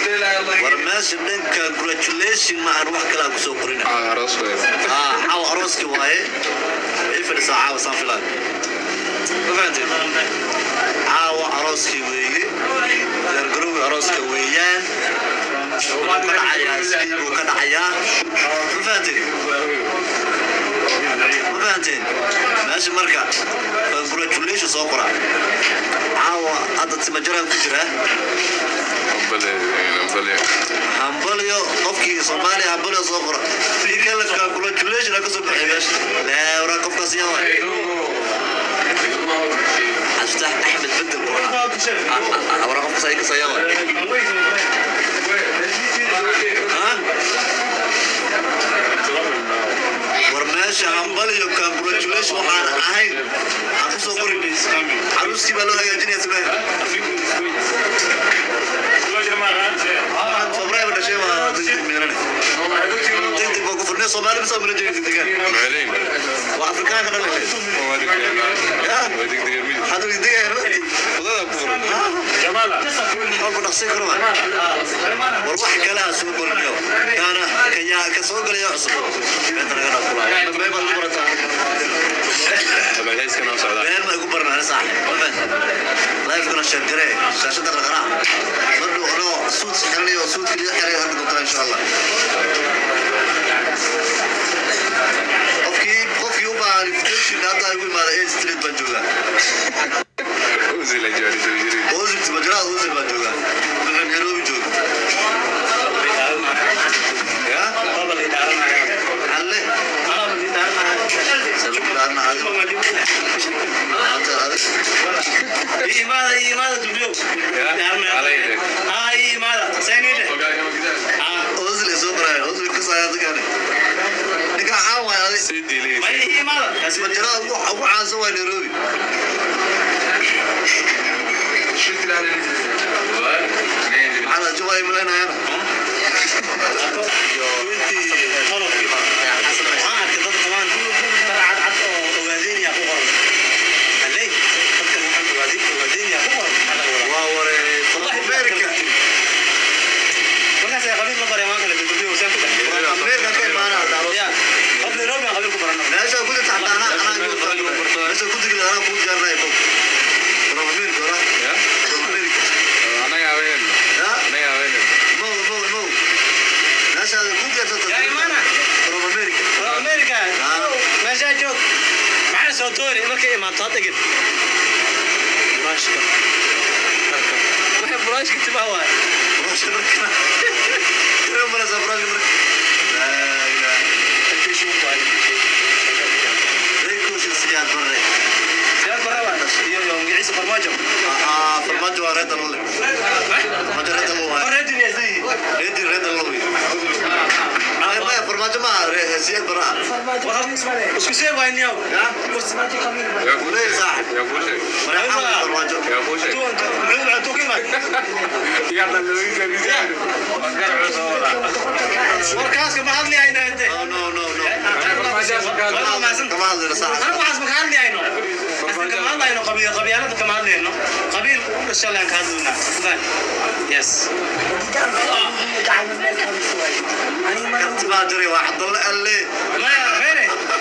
war meesha dhanka congratulation maahan wax kale aan kusoo qorin aa caawa arooski waaye ii fadhisaa caawa saan filaan ma fahanteen caawa arooskii weeye gargarowga arooska weeyaan wuxuu ka dhacayaa sidii buu ka dhacayaa ma fahanteen ma fahanteen meesha marka congratulation soo qora caawa hadda timajaraan ku jiraa hambalyo qofkii soomaaliya hambalyo soo qora kala congratulation ka soo baxay meesha leewra qofkaas yawa xaftah axmed bedel wara qofkaas ay kasoo yawa war meesha hambalyo congratulation waxaan ahayn aan kusoo qorin caruuskii baa loo hagaajinaya sameeya febraayo dhashay waa degdeg miirane degdeg baa ku furnay soomaali bisa mila jooga degdegaan waa afrikaanka dhan dhashay hadda degdegaya walba dhaqsin karo war wax kale ha soo qorinayo kaana kayaa ka soo galaya cusub beenta naga dhaqulaayo dambee baad ku barataa been ma igu baranaa saaxib lifekana sheergaree shaashada raqanaa mardu anoo suud xiranayo suudka liga xiray hadda doontaa insha allah qofkii qofkii u baahan invitation hadda igu imaada eight street baan joogaa ozil majraa ozil baan joogaa maxaan nairobi jooga ya alle salukudaana adigo maanta adigo ozil ay soo qoraayo ozil kasaya dadkaani ninka caan waay adig majraa ugu ugu caansan waa nairobi maxaa jubay malaynayaana waa waree america america ka imaana meesha ku jirta xataa anaa anaa meesha ku jirta anaa kuu diyaarinayo bog from america ora from america ya mo mo mo meesha ku diyaarta Ya, imana. from america meeshaa joog maxaa soo toori markay imaato hadda ged buraashka waxay buraashka timaha waay meesha marka kira malasa furaashka marka laa ilaaha reekooshin siyaad barre siyaad baraba iyo iyo magiciisa farmaajo aa farmaajo waa reedan lole farmaajo reedan lo waay reedinaysi reedi reedan lo wey ay maya farmaajo ma aha siyaad barre ah isku see waayniyow ya uley saaxib maraxaa farmaajo warkaaska ma hadlayayno hade no no no no Waa mahadsan kama hadlayna saaxib anagu waxaas ma ka hadlayayno Aslan kama hadlayno qabiil qabiilada kama hadlayno qabiil u dhashay aan ka hadlaynaa Fadlan. yes kanti baa jiray waa cabdalle alle maya mene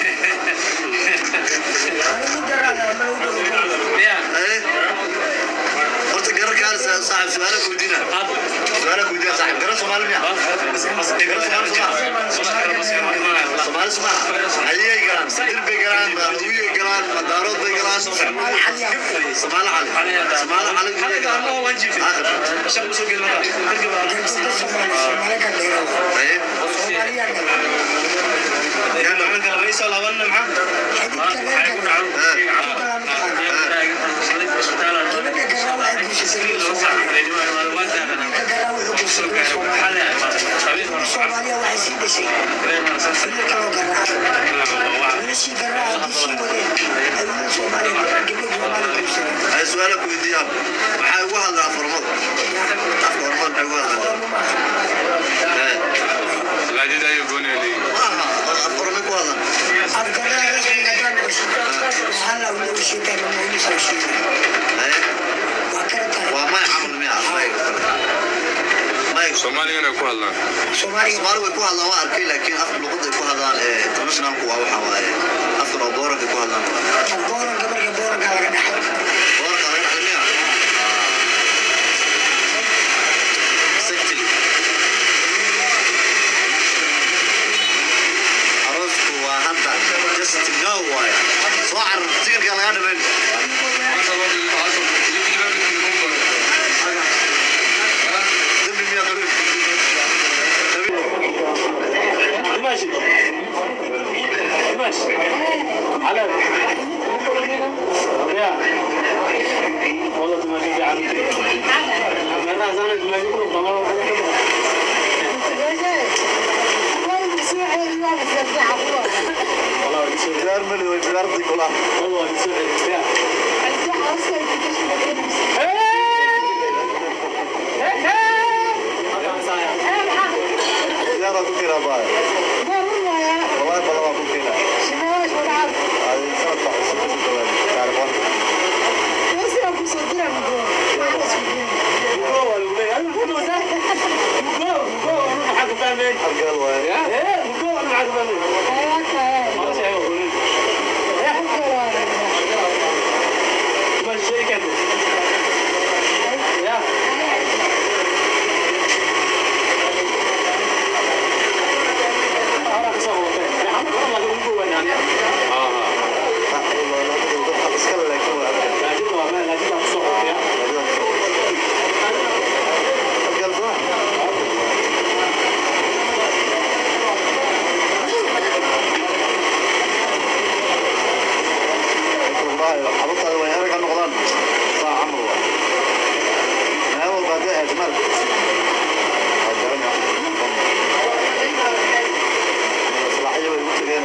ya eh horta garar kaan saaxib su'aala kuweydiina su'aala kuweydiina saaxib garar soomaali miya soomaali suma ayay galaan dir bay galaan maaduyay galaan madaarood bay galaan soomaali cali soomaali cali eh Soomaaliya waxay sii dhashay wiil kaloo garaaca wiilashii garaaca haddii sii wadeen ay wiil Soomaaliya gabdho Soomaaliya guursadeen ay su'aala kuweydiiyaan maxay ugu hadlaa farmada afka hormad maxay ugu hadlaa eh maaha afkorme ku hadlan afgaraaca rasmiga haddaan noqoshid waxaa la wada sheegaa lama wada soo sheegay eh waa kala tahay waa may camal miya may may soomaaligana ay ku hadlaan soomaaliga soomaali way ku hadlaan waa arkay laakiin afka luqadda ay ku hadlaan ee internationalku waa waxa waaye afkan oo booranka ku hadlaan booranka marka booranka laga dhaxay booranka laga dhaqmiya exactly aroosku waa hadda just now waaye soo carar tigarka laga dhimayn dembi miyaa qabiil ماشي ماشي على يا والله دماغي قاعد انا زمان دماغي كله ضمار والله يسوي digaar mali way digaardi kula والله يسوي يا digaara ku kira baay wallahi bala waa ku kira ay sanad baa cusub ku dhawaan taariikhan halgal waaye dadka iskale laakiin waa halgal soo والله حبطها وين ارجع نقضان صح عمرو ما هو بعد ايه اجمل الصلاحيه والموت غير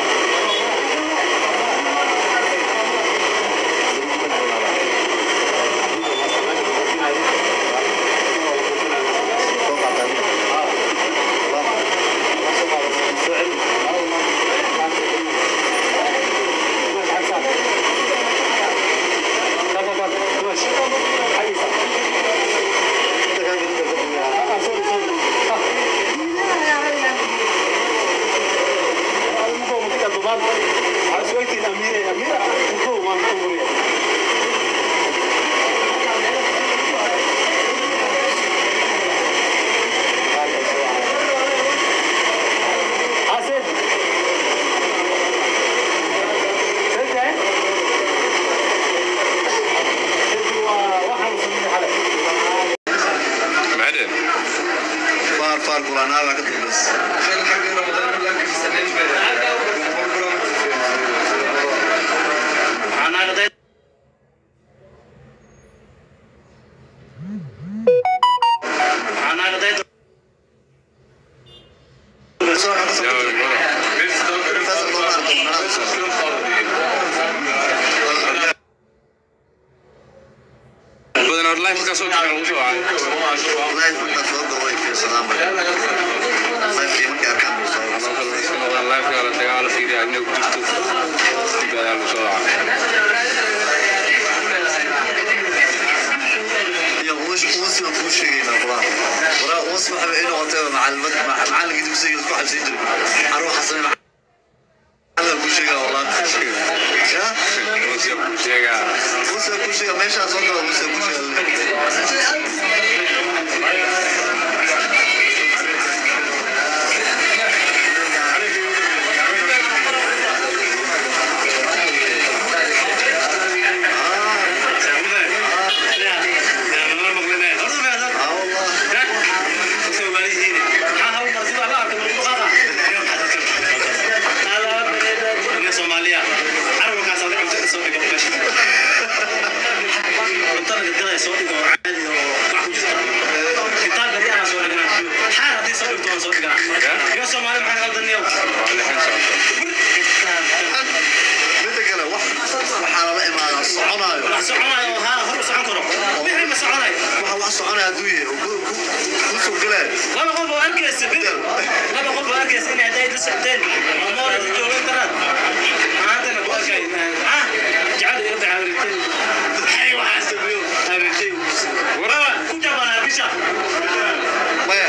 macdeen فار فار قران هذا كتب بس badan hor life ka soo gacan ugu soo wacay والله كنت صوت قوي في سلام الله في مكان كان بيصور life ka la dagaalo fiiriya inay ku jirto badan ugu soo wacay يا وش وش وش شيء لا والله ورا وصف انه وقتها مع المد مع معلق يدوسي يسكو حسين دري اروح حسين هذا كل شيء والله يا Ruusiya ku sheegaa وش كل شيء ماشي اصلا وش كل شيء اه والله waa lixan socota midda kale wax waxaa lala imaadaa soconaayo waxa wax soconaya hadduu yahay oo ku- ku- ku surgalaayo laba qof oo arkaysa bil laba qof oo arkaysa inay hadday la socdeen oo moolada joogan karaan maantana ku arkay ah jacayl iyo dacawritay hay waxaa sameeyo habintay waraba ku jabana bisha maya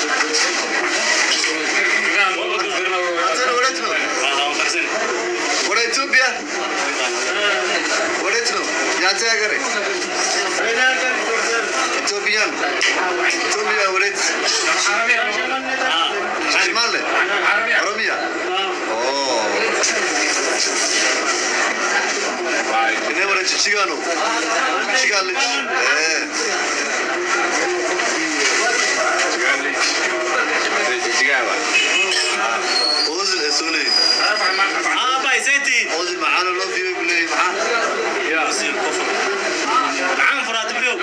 Hatana wareetno. Wara Ethiopia. Wareetno. Yaate agare. Ethiopian. Ethiopia wareet. Shimale. Oromia. Oh. Ne wareet Chigano. Chigale. Eh. Ozil Esule. aabay seyti Ozil معانا لو في بلاي gacan furaatibiyo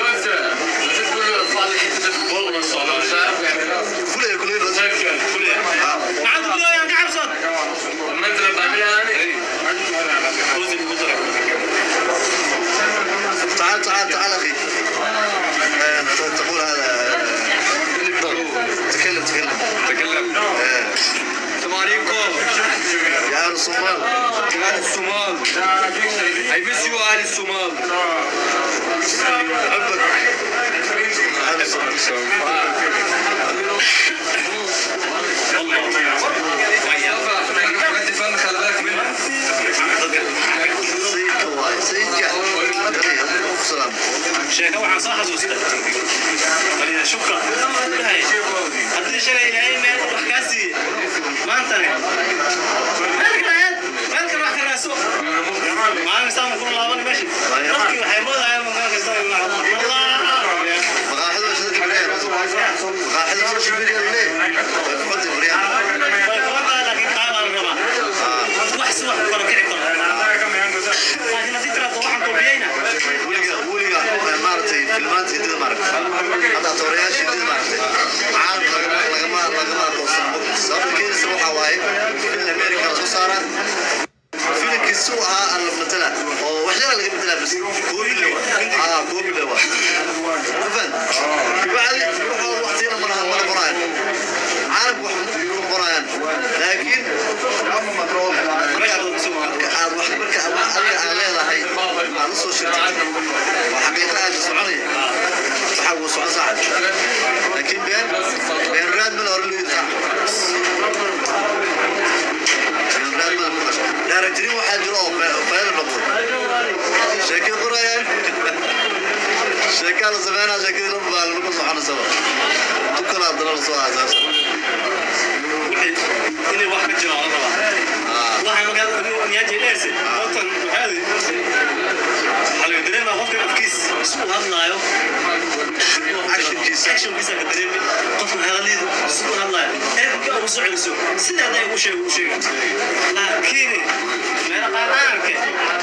فل كل يوم gacanta biyo yaan ka cabsood تعال تعال تعال اخي آه، تقول هذا تكلم تكلم تكلم آه، السلام عليكم يا اهل الصومال اهل الصومال I miss you اهل الصومال احبك اهل الصومال خلي بالك منه سيد كواي سيد جعل سلام sheeko waxaan soo xasuustay baliya shukra Ilaahay. haddii shalay ilaahay meel wax kaa siiye maantane meel kale meel kale wax ka raadso maalin saan ku laaban meesha dadkii waxay moodayaan meel kasta allah مقاحد وش ذاك البلاد مقاحد وش البلاد ليه فقلت بريان way furan tahay laakiin qaabaa la rabaa wax si wax u kala kici karo laakiin haddii tiraahdo waxaan kobiyeyna ولقى ولقى مارتي في المانتي دي مارك هذا تورياش دي مارك عارف لقما لقما توصل سبب كده سروحه واي في امريكا سو صار في كسوها المثلا او وحده اللي مثلا بس كوبي لوا اه كوبي لوا فن بعد يروحوا وقتين مرة مرة براين عارف واحد براين لكن aad wax marka adiga aad leedahay aad u soo shirtay waa xaqiiqo aad u soconaya waxa uu socon saacad laakiin been been raad ma la hor liidi been raad ma la daarajiri waxaa jiro oo fayda noqdo sheekada qorayaan sheekaa la sameynaa sheekadii lama baa lagu soconaysaba tu kala haddana la soo aasaasa inay wax ka jiro la rabaa waxay markaa niyaaji dheerse qoftan waxaadi waxaa laga dareemaa qofka afkiis isku hadlaayo Actionkiisa. actionkiisa ka dareemi qofka hadalidu isku hadlaayo erga ugu soo celiso sida hadday ugu sheego ugu sheega laakiin meela qaar aanke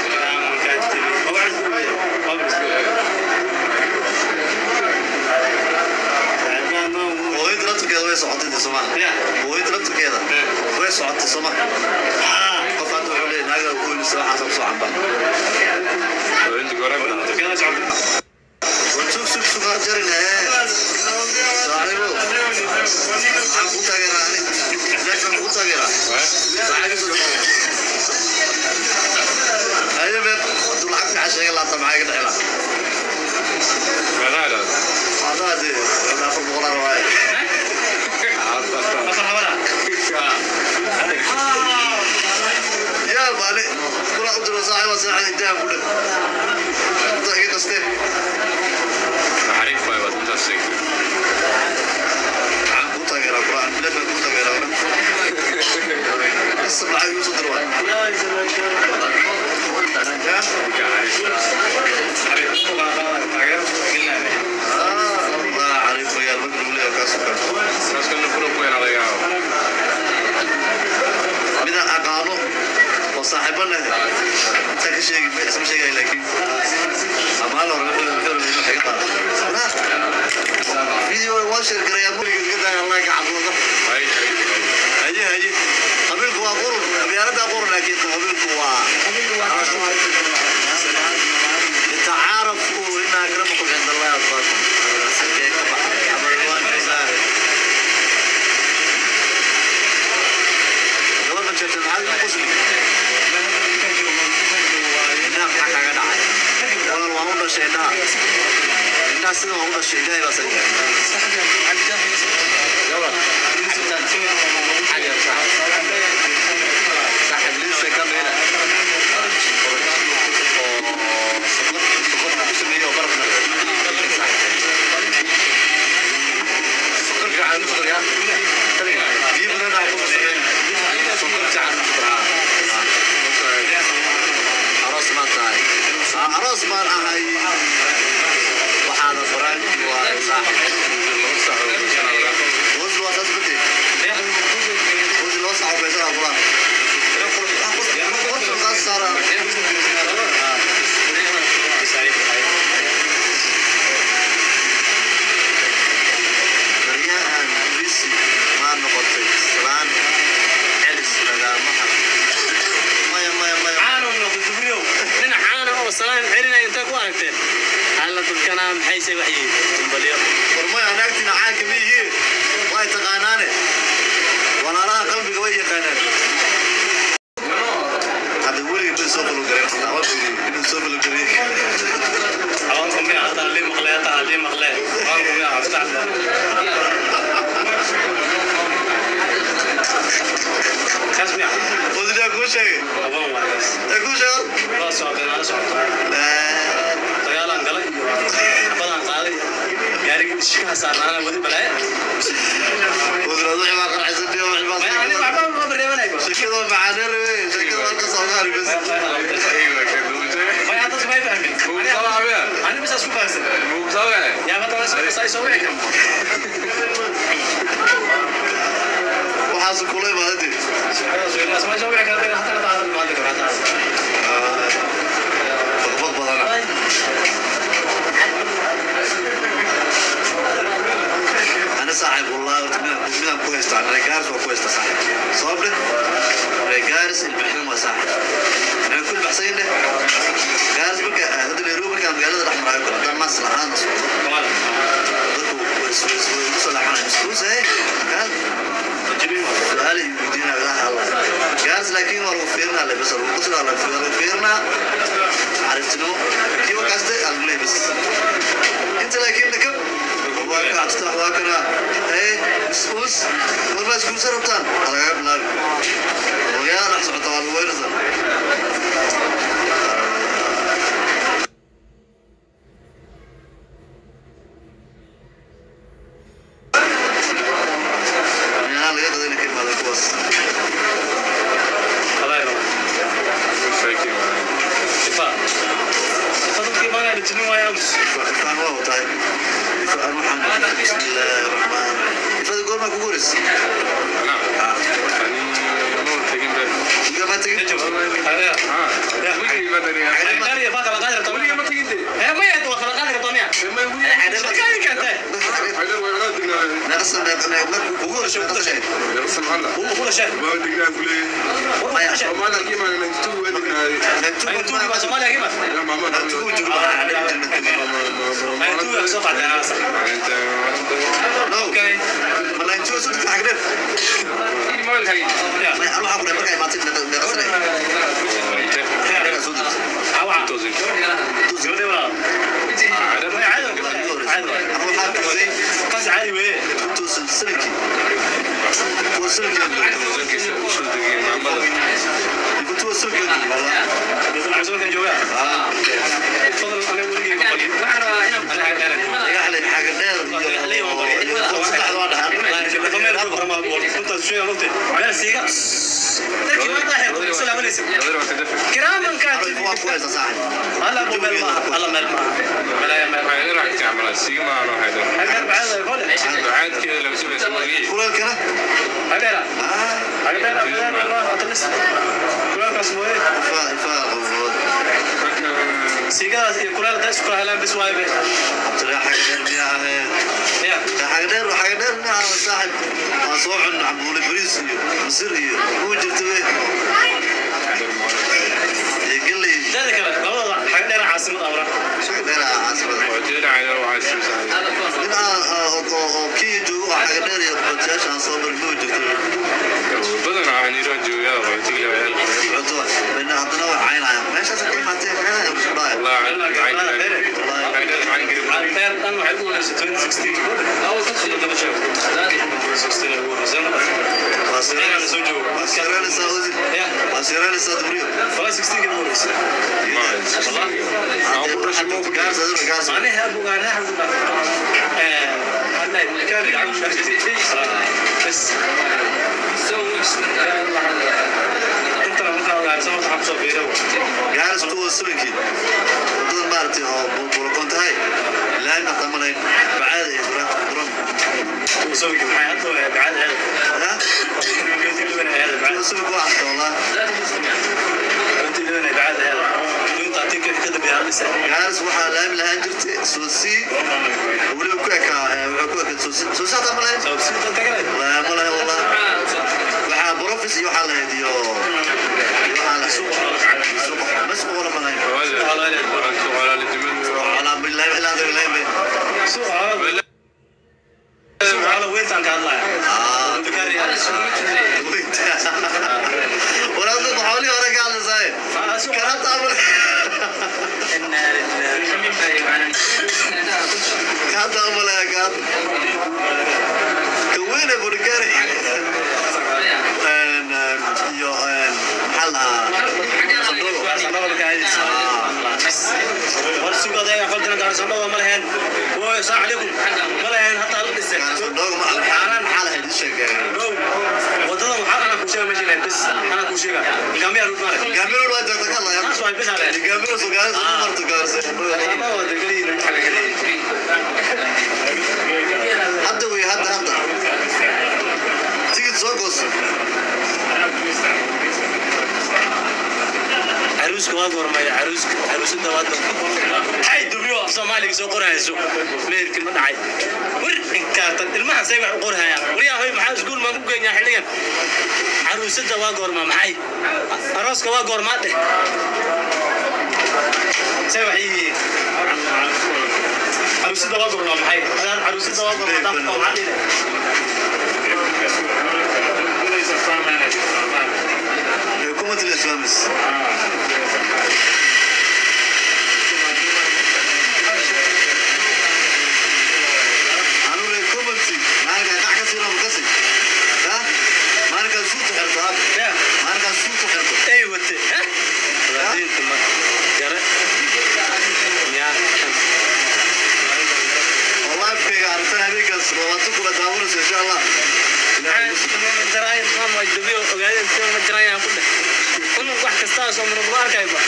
hooyada laftirkeeda way socotay dee sooma hooyada laftirkeeda way socotay sooma qof hadda wuxuu leeyahay naaga ku weynisa waxaas ku soo camba عندك ورقة war sug sug sug aa jarin hee saaxiibo maxaan ku taageeraa ani jackson ku taageeraa haye beer hadduu lacag fiican sheega laata maxaa iga dhexla ماذا هذا؟ adaa dee afar boqolaan waaye yaa baani kula u diro saaxiiba saaxiiba intaa ku dhig inta iga qastee عارف ما يبغى تمسك maxaan ku taageeraa quraan bilaadka ku taageeraa asal lacag igu soo dir waay الله عليك يا المدن ولا كاسكر الناس كانوا كلهم وين على ياو من أقانو وصاحبنا أنت كشيء اسم شيء لكن أما لو رجل كل من حقيقة لا فيديو واشر كريا مولي كذا الله يعبده هاي هجي هجي قبلك هو قرن بيارد قرن لكن قبلك هو تعارفوا إن أكرمكم عند الله أتقاكم لما جت العالم قسمي إنها حكا قدعي ولا الله شيء ده الناس سنة هم nolosha ilaahay baa saga صاحب لسه كم هنا aroos baan ahay waxaana faraan waa saaxib wasi waa saas bade wasi loo saxo beesana quraan qofka qaas saara baryahan bisi maa noqotay islaan celis lagaamaha maya maya maya caano noqdo jibriil nin caano oo salaan celinaya inta ku aragteen alla dadkana maxayse wax yihiin baliyo warmaya naagtiina caanka ma yihiin way taqaanaane walaalaha qalbiga way yaqaanaan hadda weligii bay soo falogareen xataa waa fiiri inuu soo falogarey awanku miya hataa lii maqle hataa lii maqle awanku miya hafta kaas miya wasidaa kuu sheegay aban waayas ee kuu sheego waa socday nala socota dagaalaan galay badaan qaaday gaarigii shikaha saarnaana wadi balaaye wasiiraad wixii baa qarxaysan dhiyo wixii baa maya aniga waxba ma bareebanay shakada macaaneel wey shakada halka soomaali bes maya dadku may fahmin ani bisaas ku fahamsan yaa hadda say soo wici karta waxaas kulay maadadi may soo wici karta hataa hataa maadi karta faqbad badana أنا صاحب والله من من كويس أنا رجالس وكويس صاحب صابر رجالس البحرين وصاحب أنا كل بحسين له جالس بك هذا اللي يروح كان قال راح معي كل كان مصلحة أنا صلحة مسكوس هيك كان سؤالي يدينا الله الله جالس لكن ورو فيرنا اللي بس ورو قصنا على فيرنا فيرنا عرفت إنه كيف قصدي أقول بس أنت لكن لكم waa kacsta waa kana ee iskuus warba iskuus rabtaan alaga bilaab ogaa rax socota waa lagu weerarsan meelaha laga qadayna ka imaada kuwaas habayro sifa sifa dadkii baa la jinin waaya amus ifaan waa watahay ifaan waxaan bismillaahi raxmaan ifada goormaa kugu horeysa igama tegin habeer qariya baa kala qaadi rabtaa weliga ma tegin ee maya waa kala qaadi rabtaa miya shaqaadi kantay naqsan markuu kugu horeysa ku dashay naqsan uu ku dashay war ku dashay ay tuugi baa soomaaliya kima ay tuugi ka soo qaaday anaasa okay awa gabadhay walaa caadi caadi kaas caadi weye dadka cusubkan jooga fadlan aniga weligay ma bali waxaan rabaa inaan aniga dheer كراما كاتب هلا ابو ميل ما هلا ميل ما ملايا ميل هل بعد يقول هلا هلا هلا الله اتلس كلام اسمه ايه سيجا كلام ده اسمه هلا بس واي بيه يا حاجدير وحاجدير نعم صاحب مصوع عبد البريس مصري هو جبت به يقول لي ذلك والله حاجه انا عاصمه امره حاجدير عاصمة من kii joogo oo xagadheer iyo qojaasha aan soo marin ma jirto badan waxaan iraan joogaa qaxootiga ciyaalka cunto bina haddana waa caynaya meeshaas ka imaatee caynaya isku dhaaya wallahi Reer dhan waxay ku wanaagsan 2016 Sodon sheeg 2016 ay ugu horeysay waa Inaan soo joogo. waa siranaysaa wasiir Ya. waa siranaysaa dubriyo Wala 16 ka ugu horeysay aan ku dhashay ma ku gaars aduna gaars معناها ابو معناها ابو هلا كان يلعب بس انت لما تلعب على سمك حمصه بيرو gaars kuwa sulankii dad maaragtay oo bulbulakon tahay ilaahay ma qamanayn bacaada iyo buran buran وسوي معي حتى بعد هذا ha هذا بعد kuwa sulak waa xasta wallah انت اللي انا بعد هذا وانت تعطيك كذا بهذا السنه gaars waxaa laami lahaan jirtay soosii weliba ku ekaa wuxuu ku ekaa soosi soosi hataa ma lahayn سو سيت انت كده laa ma lahayn wallah waxaa profis iyo waxaa lahayd iyo iyo waxaa lahayd suuq masku wala ma lahayn walaa billahi ilaa hadda billahi bay سو هذا سو هذا وين كان الله ah انت كاري هذا walaadad xoolihii hore ka hadlaysaaye سو kana taabal kaa taabalaya kaa ka weyne burgari iyo maxaa lahaa sandooga ma alxaanan maxaa lahayd ii sheeg gaamiro waa joogta ka hadlaya gaamiro sugaalisa ma marto gaarse hadda wey hadda hadda tigid soo gooso caruuska waa gormaya caruuska caruusada waa hay dubriyo af soomaaliga soo qorayso meerkii ma dhacay war inkaartan ilmahan say wax u qorhayaan wariyaa hoy maxaa iskuul maan ku geenyaa xilligan caruusada waa goorma maxay arooska waa goormaa dheh say wax yihiin caruusada waa goorma maxay adaan caruusada waa goorma dam oo maxaa dhihi xukuumat islaamis anule community maalinkaa kac ka siina makasi ha maalinkaa suuta xirto hab yaa maalinkaa suuta xirto ay wate ha wadaadinta ma yare yaa oo lifekayga aragtan habeenkaas labaatan kula daawanayso insha allah ilaahay ku wax kastaa soo muruqdo arkayba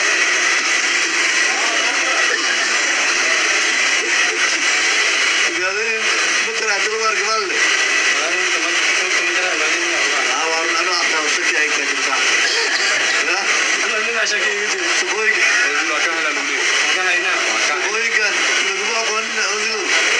ogaadeen matala hadda lagu arka maalle aa waa anu aqaan shaki ay ka jirtaa ya shaqooyinka shaqooyinka laguma aqoonin odigo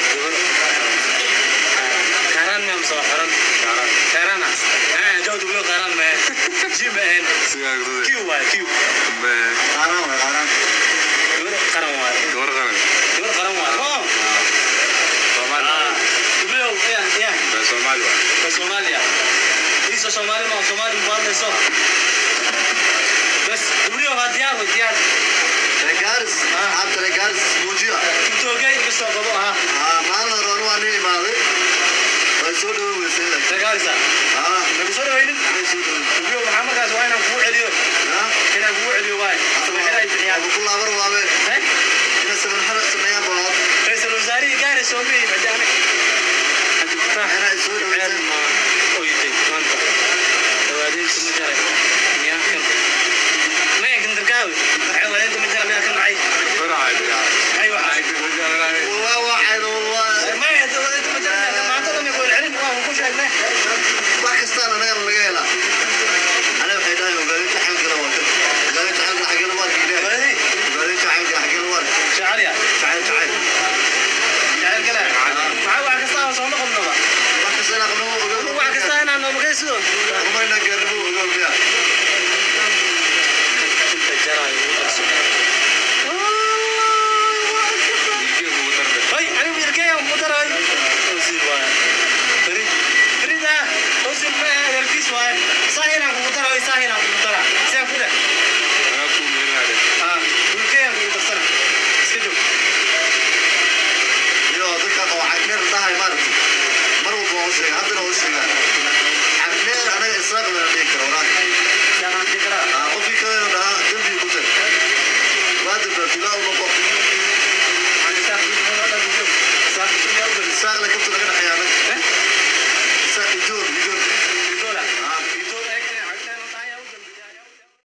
qaaraan waay qaaraan Somalia. Isso Somalia não, Somalia não vale só. Bas, dubriyo waa diyaar way diyaar. regaaris xaabta regaaris muujiya Intoogay iga soo qabo aha. aa maalin hore anu waa nin imaaday way soo dhawo weysay laakiin Dagaalisa. aa Nabi soo dhawaynin. way soo dhawo Dubriyo waxaa markaas waa inaan kugu celiyo. yaa Inaan kugu celiyo waay. Sameexada ay bixiyaan. abu ku laabar waabe Hey, ina saban xara sameeyaan balaad ra'iisul wasaarihi gaari soo miyay badaana. Hadda ku raax. Inay soo dhaweysay. Ceel ma oyday maanta. Dawaadiinta ma jaray. Miyaa kan. Ma yakin dargaawi. Dawaadiinta ma jaray miyaa kan dhacay. Ay waxaa. waa waxayna waa Ma yakin dawaadiinta ma jaray miyaa kan maanta dhan way celin waa ku sheegnay. wax kastaan anaga laga helaa aniga waxay dhahay ogaadinta xalkana waa kan ogaadinta xalka xaggana waa kiidhe Dawaadiin. ogaadinta xalka xaggana waa Shacariya. jacayl jacayl Jacayl kale. Maxaa wax kasta oo soo noqonnaba. wax kasta inaa qabno Wax kasta inaan noo magay sidoo. umayna